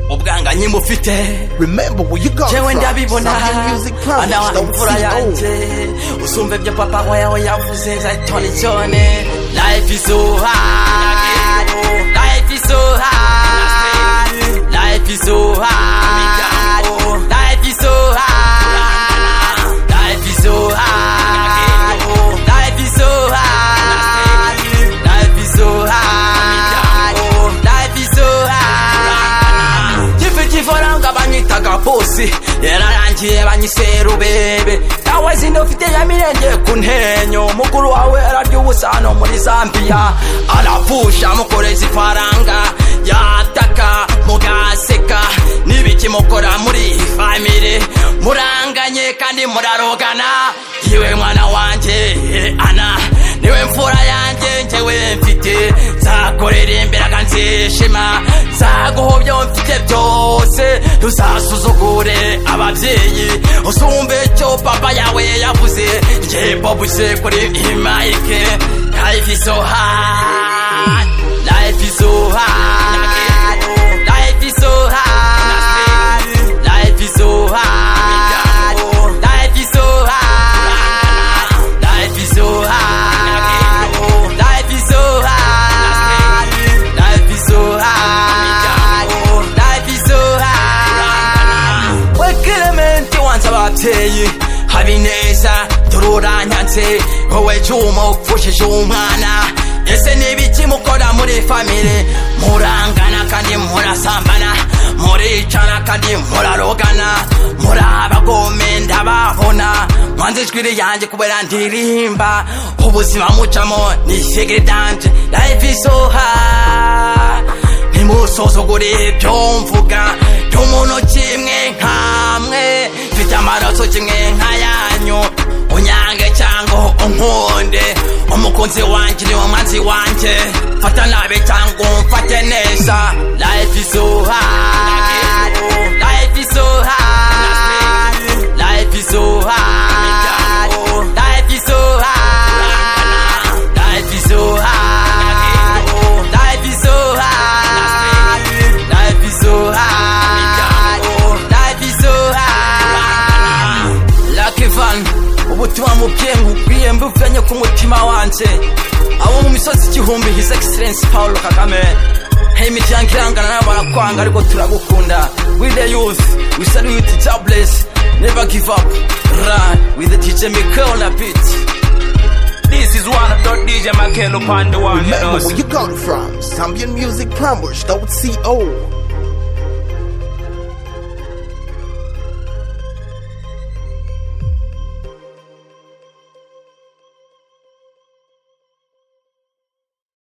muziranye mufite Remember where you got jewe from. ndabibona Sound Music Project. anawana Don't imfura see yanjye old. usumva ibyo papa we yawe yavuze nzayitona icyone life is so hard life is so hard life is so hard life is so hard life is so hard life is so hard life is so hard life is so hard gifite ifaranga banyitaga bosi yararangiye banyise rubebe nawe sindufite yamirengeye ku ntenyo mukuru wawe ararya ubusa hano muri zambiya arapfusha mukoreza ifaranga yataka mugaseka n'ibiki mukora muri iyi famire muranganye kandi murarogana yewe mwana wanjye eh, ana niwe mfura yanjye njyewe mfite nzakorera imbere akanzishima nzaguha byo mfite byose ntuzasuzugure ababyeyi usumve icyo papa yawe yavuze njye bobuze kuri iyi mayike life is so hard life is so hard life is so hard life is so hard life is so hard life is so hard life is so hard life is so hard life is so hard wekelementi wanze ababyeyi habineza tururanyanze wowe cyuma upfushije umwana ese n'ibiki mukora muri famire murangana kandi murasambana muricana kandi murarogana muri abagome ndababona mwanze ijwi ryanjye kubera ndirimba ubuzima mucamo ni figure danje life is so hard ntimusuzugure ibyo mvuga cy'umuntu kimwe nkamwe mfite amaraso kimwe nkayanyu unyange cyangwa unkunde umukunzi wanjye ni umwanzi wanjye fata nabi cyangwa umfate neza life is so hard life is so hard life is so hard life is so hard life is so hard life is so hard life is so hard life is so hard Lucky Van ubutumwa mubwiye nkubwiye mbuvanye ku mutima wanje abo mu misozi igihumbi his excellence paul kagame hey imiryango irangana n'abarakwanga ariko turagukunda with the youth we salute jobless never give up run with the teacher mikel na beat This is one of the DJ Makel upon the one, you Remember know. where you got from. Sound Music Plumbers. Don't see old.